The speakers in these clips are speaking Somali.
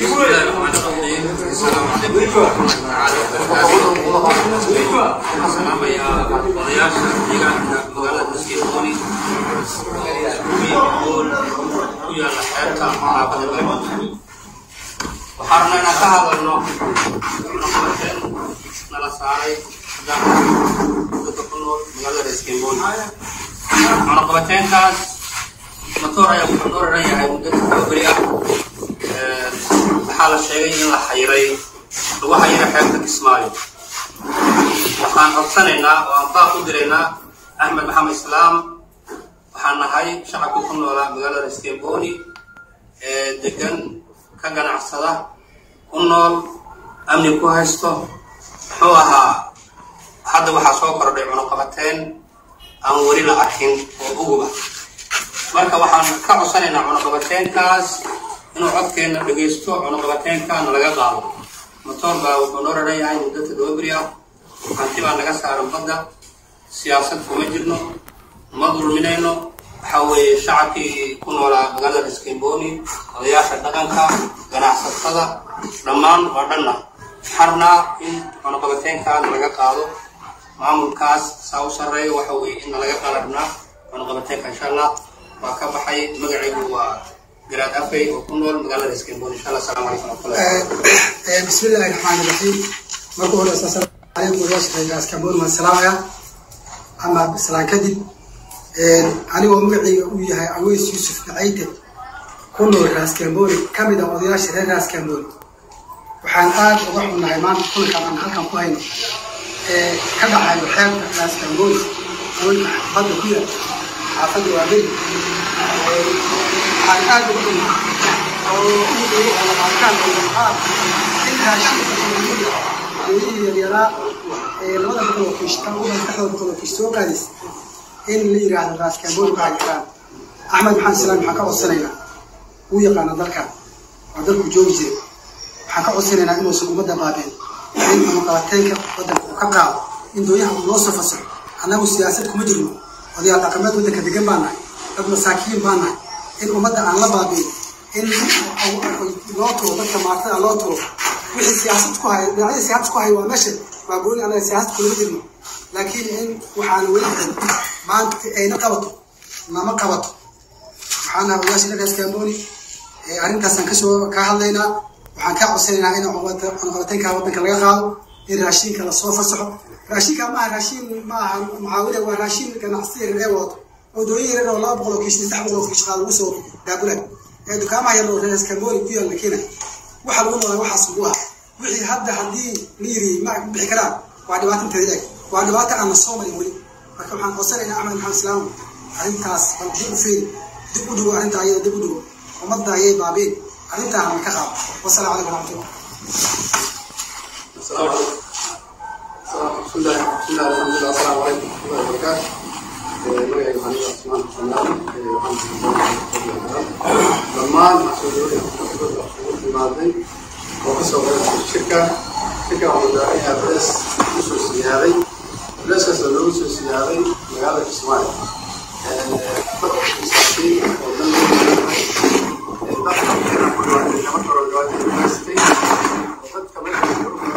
بسم الله الرحمن الرحيم السلام عليكم ورحمة الله تعالى وبركاته السلام يا odayaasha deegaanka magaalada maskeedooni kuul ku yaala xeebta xaafada laba waxaan rabnaa inaan ka hadalno naqabateen nala saaray dadka ku nool magaalada maskeedooni cunaqabateenkaas matoor ayaa wuxuu noo raran yahay muddo tababari ah waxaa la sheegay in la xayiray lagu xayiray xeebta kismaayo waxaan codsanaynaa oo aan baaq u diraynaa axmed maxamed islaam waxaan nahay shacabkii ku noolaa magaalada skemboni ee degan ka ganacsada ku nool amni ku haysto muxuu ahaa hadda waxaa soo kordhay cunuqabateen aan weli la arkin oo uguba marka waxaan ka codsanaynaa cunuqabateenkaas inuu codkeenna dhegaysto cunuqabateenkaana laga qaado motoor baa wuxuu noo raran yahay muddo toddoba beri ah hanti baa naga saaran badda siyaasad kuma jirno ma dulminayno waxaa weeye shacabkii ku noolaa magaalada iskemboni odayaasha dhaqanka ganacsatada dhammaan waa dhanna xarnaa in cunuqabateenkaana laga qaado maamulkaas saa u sarreeya waxa weeye in nalaga qalarnaa cunuqabateenka insha allah waa ka baxay magacaygu waa garaad afay oo ku nool magaalada iskemboni insha allah asalaamu calaykum waraxmatullahi بسم الله الرحمن الرحيم marka hore assalaamu calaykum wadaashaqeyga askaboon waan salaamaya ama salaan kadib anigoo magacayga uu yahay aweys yuusuf nacayte ku nool raaskamboni ka mid ah odayaasha reer raaskamboni waxaan aad uga xunnahay maanta kulankan aan halkan ku hayno ee ka dhacayo xeebta raaskamboni haweenka badda ku yaal xaafadda waa beri waxaan aad uga xunnahay oo ugu alaqaakaan qaar in raashinka hooyihii yaryaraa ee labada boqol oo kiish tan udan saxda boqol oo kiish soo qaadis in la yiraahdo raaskamboni ka hayiraan axmed maxamed islaam waxaan ka codsanaynaa wuu yaqaana dalkan waa dalku joogi jiray waxaan ka codsanaynaa inuusan ummadda baabeen in amaqabateenka waddanka uu ka qaado in dooyaha uu noo soo fasaxo annagu siyaasad kuma jirno odayaal dhaqameed waddanka degan baan nahay dad masaakiin baan nahay in ummadda aan la baabiin in loo tuuro dadka maartada loo tuuro wixii siyaasad ku haya dhinacyada siyaasad ku haya waa meesha waa gooni anaga siyaasad kulama jirno laakiin in waxaana weli xiran maanta ayna qabato nama qabato waxaana odayaasha dhaqaas kamboni arrintaasaan kasoo ka hadlaynaa waxaan kaa codsanaynaa in cunuqabateenka waddanka laga qaado in raashinka lasoo fasaxo raashinka maaha raashin maaha mucaawida waa raashin ganacsiya reer ee wadato oo dooyin yareer oo laba boqol oo kiish saddex boqol oo kiish qaado lagu soo daabulay ee dukaamaha yar oo reer kamboni ku yaal la keenay waxa lagu noolaa waxaas ugu ah wixii hadda haddii la yiri ma bixi karaan waa dhibaato inteeda eg waa dhibaato aan la soo marin weli marka waxaan codsanaynaa axmed maxamed islaam arrintaas bal dib u fiiri dib u dhigo arrinta ayada dib u dhigo ummadda ayay baabiin arrintaa hana ka qaado wasalaamu calaykum waraxmatullah بسم الله بسم الله الحمد لله السلام عليكم ورحمه الله وبركاته magacayga waxaan u cusmaan xusnaan dhammaan mas-uuliyiin ugu timaaday oo kasoo qaybgashay shirka shirka waxuu daacayaa bees usoo siyaaday beeskaas oo loogu soo siyaaday magaalada kismaayo dadkiisaatiin oo dan dadka ku dhawaatay lama karo dhawaatay university oo dadka meesha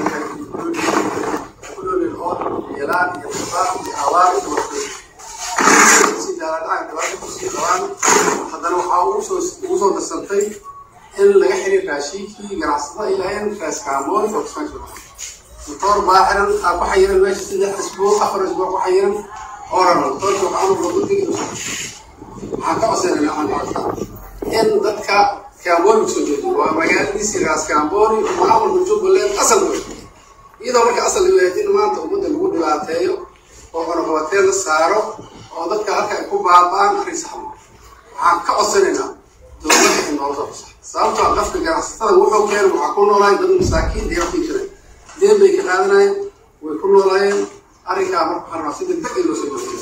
yelaan iyo musaaq iyo abaar iyo waxsii daaladhacan dhibaato kusii qabaan haddana waxaa ugu soo ugu soo darsantay in laga xiriir raashinkii ganacsatada ilaaheen raaskaamoon oo kismaan jiro motoor baa xiran aa ku xayiran meesha saddex isbuuc afar isbuuc ku xayiran oo rano motoorka waxaa anu lagu digi waxaan ka codsanayna waxaan in dadka kaambooni kusoo jeedo waa magaaladiisii raaskaambooni maamulka jubbaland asal wey iyadoo marka asal yahayd in maanta ummadda lagu dhibaateeyo oo cunuqabateen la saaro oo dadka halka ay ku baaba'aan arrin saxma waxaan ka codsanaynaa dowladda in noola soo fasax sababtoo qafka ganacsatada wuxuu keenay waxaa ku noolaay dad masaakiin deegankii jiray deen bay ka qaadanayeen way ku noolaayeen arrinkaa marka waxaan rabaa si degdeg in loo soo joojiyo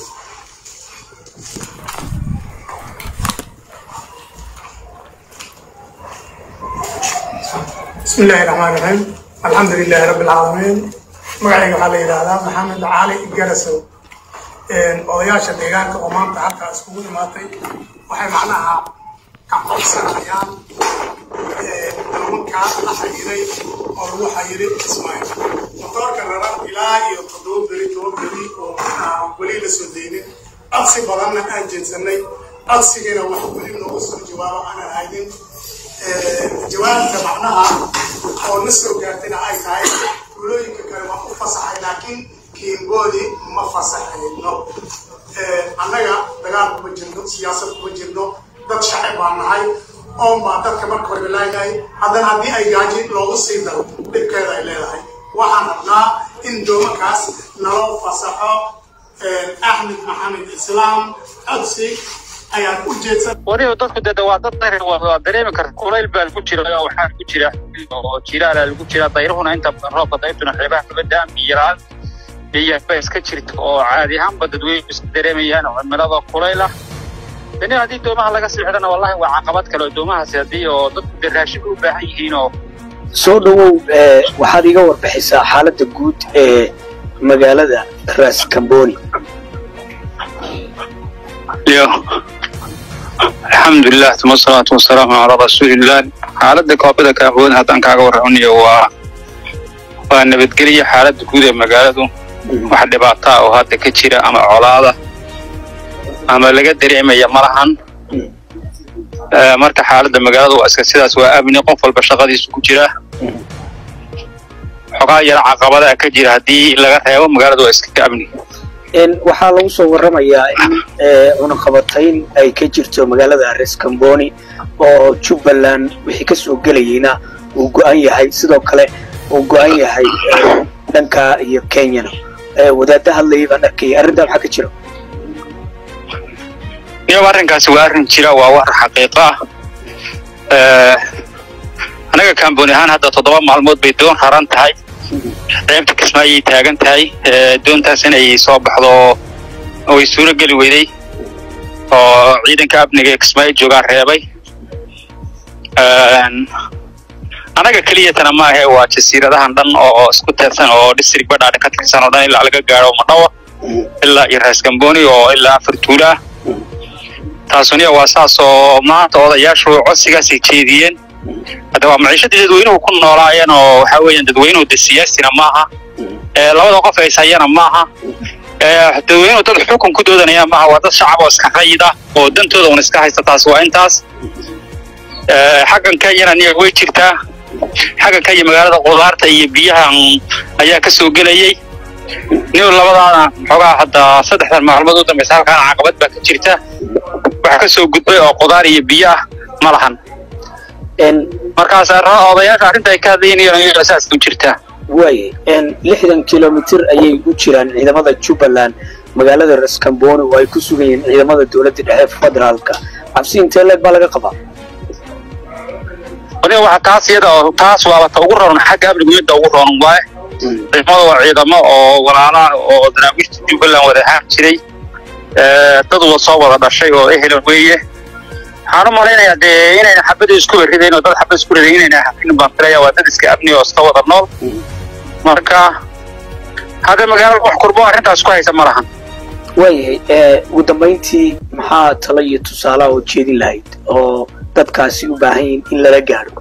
بسم الله الرحمن الرحيم الحمد لله رب العالمين magacayga waxaa la yidhaahdaa maxamed cali garasow odayaasha deegaanka oo maanta halkaa iskugu imaatay waxay macnaha ka codsanayaan kaa la xayiray oo lagu xayiray kismaayo matoorka raran ilaa iyo toddoba beri toban beri oo aan weli la soo daynin codsi badanna aan jeedsanay codsigiina wax weli noogu soo jawaabo aanan haynin jawaabta macnaha oo na soo gaartayna ay tahay tuulooyinka kale waan u fasaxay laakiin kiimboodi ma fasaxayno annaga dagaal kuma jirno siyaasad kuma jirno dad shacib baan nahay oon baa dadka marka hore laaynahay haddana haddii ay gaaji loogu sii daro dhibkeeda ay leedahay waxaan rabnaa in doomankaas naloo fasaxo axmed maxamed islaam codsi ayaan u jeedsan wariyo dadku dee waa dad dayr waa dareemi karta kulayl baa lagu jira oo waxaa lagu jira oo jilaala lagu jira dayruhuna inta badan roobka dayrtuna xeebaha kaba daan biyaraan biyaba iska jirta oo caadi ahaanba dadweynu iska dareemayaan cimilada kulayl ah dani haddii doomaha laga sixdana wallahi waa caqabad kale oo doomahaasi haddii oo dadku dee raashin u baahan yihiin oo soo dhowow waxaad iga warbixisaa xaaladda guud ee magaalada ras camboni iyo alxamdulilah tuma asalaatu wasalaamu calaa rasuuliillah xaaladda koobada kaafood haddaan kaaga warramiyo waa waa nabadgelya xaaladda guud ee magaaladu wax dhibaataa oo hadda ka jira ama colaada ama laga dareemaya malahan marka xaaladda magaalada waa iska sidaas waa amni qof walba shaqadiisu ku jira xogaa yara caqabadaa ka jira haddii laga reebo magaalada waa iska amni waxaa lagu soo warramayaa in cunaqabatayn ay ka jirto magaalada res camboni oo jubbaland wixii ka soo gelayeyna uu go-an yahay sidoo kale uu go-an yahay dhanka iyo kenyana wadaadda hadlayay baan arkayay arrintaa maxaa ka jira iyaba arrinkaasi waa arrin jira waa war xaqiiqo ah anaga kamboni ahaan hadda toddoba maalmood bay doon raran tahay ceebta kismaayay taagan tahay doontaas inay soo baxdo way suuro geli weyday oo ciidanka amniga ee kismaayo joogaan reebay anaga keliyatana maahe waa jasiiradahan dhan oo isku teersan oo district badhaadhe ka tirsan oo dhan ilaa laga gaadho madhawa ilaa iyo rees gamboni oo ilaa afar tuulaa taasuniya waa saas oo maanta odayaashu codsigaasay jeediyeen hadda waa maciishadii dadweynuhu ku noolaayeen oo waxaa weeyaan dadweynuhu de siyaasina maaha labada qof ay ishayana maaha dadweynuhu dad xukun ku doodanaya maaha waa dad shacab oo iska rayid ah oo dantooda un iska haysta taas waa intaas xaggan kenyana niya way jirtaa xaggan kenya magaalada qudaarta iyo biyahan ayaa ka soo gelayey niw labadaana xoogaa hadda saddexdan maalmood u dambaysa halkaana caqabad baa ka jirta waxa ka soo gudbay oo qudaar iyo biyo ah ma lahan markaas odayaasha arrinta ay ka hadlaynayan in asaas u jirtaa waaye lixdan kilomitir ayay u jiraan ciidamada jubbaland magaalada rascamboni oo ay ku sugan yihiin ciidamada dowladda dhexe federaalka cabsi intee leeg baa laga qabaa aniga waxa taas iyada oo taas waaba ta ugu roon xagga amnigu midda ugu roon waaye ciidamada waa ciidamo oo walaalaha oo daraawiishta jubbaland wada ahaan jiray dad wa soo wada dhashay oo ehel weeye waxaan u malaynayaa dee inayna xabada isku ridayn oo dad xabad isku ridayn inayna hafin baan filaya waa dad iska amni oo iska wada nool marka hadda magaalada wax kurbo arrintaas ku haysa ma lahan waayahay ugu dambayntii maxaa talo iyo tusaalaha oo jeedin lahayd oo dadkaasi u baahan yihin in lala gaadho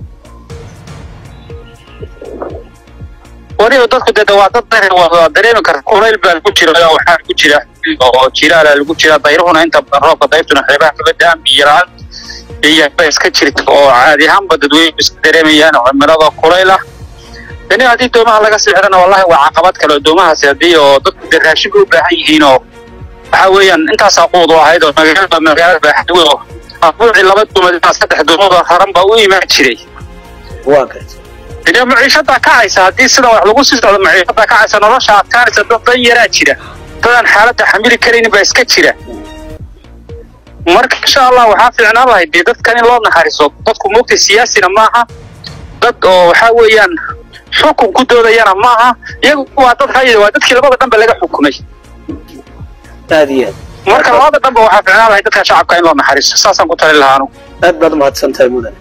wariyo dadku dee waa dad dayr waa dareemi karta kulayl baa lagu jira oo waxaa lagu jira oo jilaala lagu jira dayruhuna inta badan roobka dayrtuna xeebaha kaba daan biyaraan biyaba iska jirta oo caadi ahaanba dadweynu iska dareemayaan cimilada kulayl ah dani haddii doomaha laga sixdana wallahi waa caqabad kale oo doomahaasi haddii oo dadku dee raashin u baahan yihiin oo waxaa weeyaan intaasaa quud u ahayd oo magaalada magaalada baaxadwe oo abuuci laba duumad ilaa saddex duumad oo raran baa u imaan jiray waa garta dee maciishadaa kacaysa haddii sida wax lagu sii socdo maciishadaa kacaysa nolosha adkaanaysa dad dan yaraa jira dadaan xaaladda xamili karaynin baa iska jira marka insha allah waxaa fiicnaan lahayd dee dadkan in loo naxariiso dadku moogtay siyaasina maaha dad oo waxaa weeyaan xukun ku doodayana maaha iyagu waa dad rayid waa dadkii labada dhanba laga xukumay aad iyo aad marka labada dhanba waxaa fiicnaan lahayd dadka shacabka in loo naxariiso saasaan ku talin lahaa anugu aad baad umahadsan tahay mudane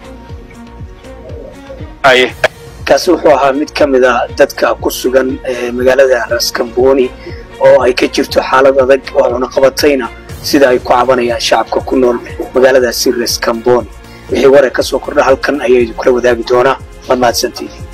haye kaasi wuxuu ahaa mid ka mid a dadka ku sugan magaalada raskamboni oo ay ka jirto xaalad adag oo cunaqabatayna sida ay ku cabanayaan shacabka ku nool magaaladaasi raskamboni wixii warar ka soo kordha halkan ayaydu kula wadaagi doonaa waad mahadsantihiin